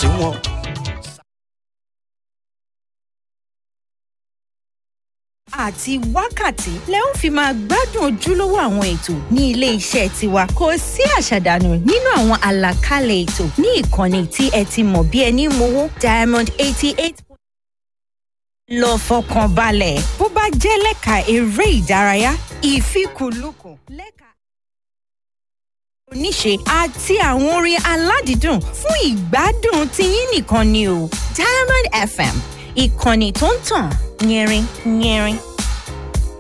sí wọn. àti wákàtí lẹ ó fi máa gbádùn ojúlówó àwọn ètò ní ilé iṣẹ́ tiwa kò sí àṣàdànù nínú àwọn àlàkalẹ̀ ètò ní ìkànnì tí ẹ ti mọ̀ bí ẹni mowó diamond eighty eight lọ fọkàn balẹ̀ bó bá jẹ́ lẹ́ka eré ìdárayá ìfikùnlukùn lẹ́ka oníṣe àti àwọn orin aládìídùn fún ìgbádùn tiyín nìkan ni o diamond fm ìkànnì tó ń tàn yẹrin yẹrin.